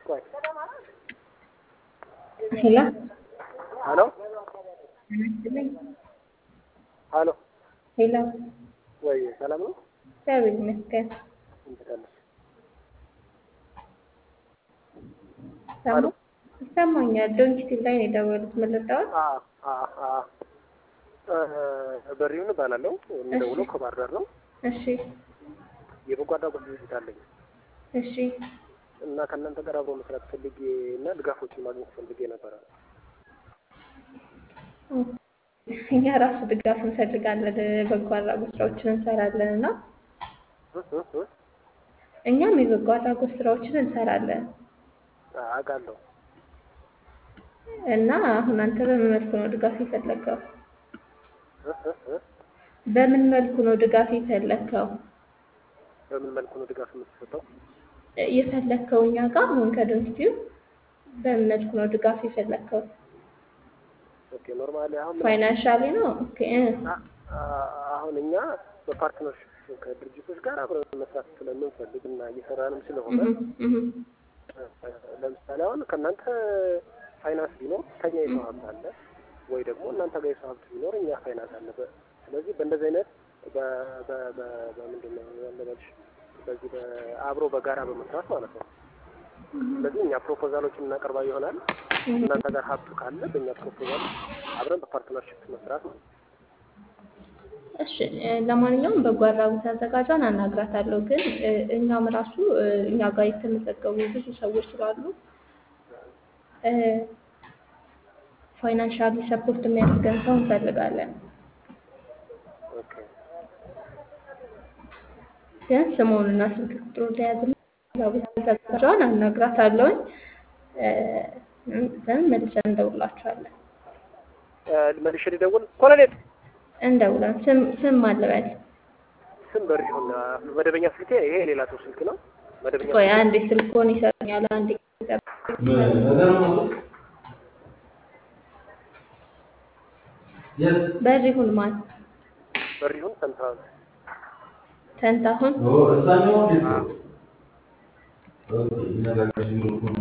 ቆይ ሄሎ ሄሎ ሄሎ ሄሎ ወይ ሰላም ነው? እግዚአብሔር ይመስገን። እንዴት አለሽ? ሰማ ይሰማኛል። ዶንኪቲቭ ላይ ነው የደወሉት። ምን ልታወት? አ አ አ እ በሪውን እባላለሁ የምደውለው ከባህር ዳር ነው። እሺ የበጎ አድራጎት ድርጅት አለኝ እሺ እና ከእናንተ ጋር አብሮ መስራት ፈልጌ እና ድጋፎችን ማግኘት ፈልጌ ነበረ። እኛ ራሱ ድጋፍ እንፈልጋለን፣ በጎ አድራጎት ስራዎችን እንሰራለን እና እ እ እ እኛም የበጎ አድራጎት ስራዎችን እንሰራለን አውቃለሁ። እና አሁን አንተ በምን መልኩ ነው ድጋፍ የፈለግከው? እ እ እ በምን መልኩ ነው ድጋፍ የፈለግከው? በምን መልኩ ነው ድጋፍ የምትሰጠው? የፈለግከው እኛ ጋር አሁን ከዶንኪቲቭ በምን መልኩ ነው ድጋፍ የፈለግከው? ኦኬ ኖርማሊ አሁን ምን ፋይናንሻሊ ነው? ኦኬ እ አ- አ- አሁን እኛ በፓርትነርሽፕ ከድርጅቶች ጋር አብረን መስራት ስለምንፈልግ እና እየሰራንም ስለሆነ እህ እህ ለምሳሌ አሁን ከእናንተ ፋይናንስ ቢኖር ከኛ የሰው ሀብት አለ ወይ ደግሞ እናንተ ጋር የሰው ሀብት ቢኖር እኛ ፋይናንስ አለ። በ- ስለዚህ በእንደዚህ አይነት በ- በ- በ- በምንድን ነው ያለበልሽ በዚህ በአብሮ በጋራ በመስራት ማለት ነው። ስለዚህ እኛ ፕሮፖዛሎችን እናቀርባ ይሆናል። እናንተ ጋር ሀብቱ ካለ በእኛ ፕሮፖዛል አብረን በፓርትነርሽፕ መስራት ነው። እሺ እ ለማንኛውም በጎ አድራጎት አዘጋጇን አናግራታለሁ። ግን እ እኛም ራሱ እ እኛ ጋር የተመዘገቡ ብዙ ሰዎች ስላሉ እ ፋይናንሻሊ ሰፖርት የሚያደርገን ሰው እንፈልጋለን። ኦኬ ግን ስሙንና ስልክ ቁጥሩ ለያዝና አድራጎት አዘጋጇን አናግራታለሁኝ። እ ዘን መልሰን እንደውላችኋለን። እ መልሼ ልደውል ኮሎኔል እንደውለን ስም ስም አለበል ስም በሪሁን መደበኛ ስልኬ ይሄ የሌላ ሰው ስልክ ነው። መደበኛ ቆይ አንዴ ስልኮን ይሰጡኛል። አንዴ በሪሁን ማን በሪሁን ሰንተዋል ተንታሁን Oh, está no,